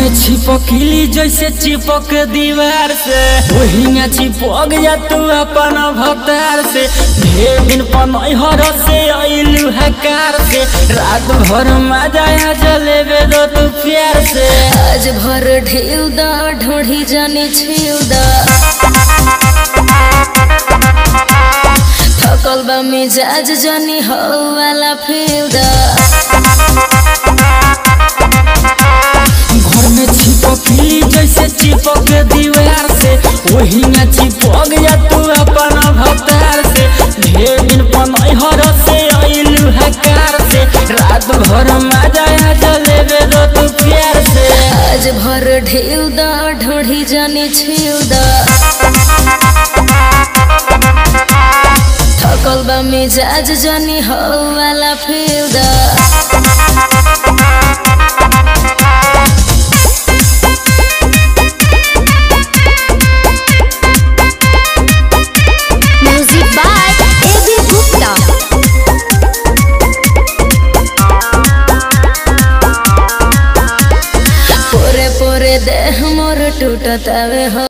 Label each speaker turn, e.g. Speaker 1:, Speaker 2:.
Speaker 1: में छिपकली जैसे चिपक दीवार से वही में चिपक जा तू अपन भतार से ढेर दिन पनहर से अइलू हकार से रात भर मजा आ जलेबे दो तू प्यार से
Speaker 2: आज भर ढेल दा ढोढ़ी जाने छेल दा थकल बा मिजाज जानी हो वाला फेल दा
Speaker 1: घर में छिपकली जैसे चिपक दीवार से वही में चिपक जा तू अपन भतार से ढेर दिन पनहर से अइलू हकार से रात भर मजा आ जलेबे दो तू प्यार से
Speaker 2: आज भर ढेल दा ढोढ़ी जाने छेल दा थकल बा मिजाज जानी हो वाला फेल दा
Speaker 3: Music by A.B. Gupta.
Speaker 2: पोरे पोरे देह मोर टूटतावे हो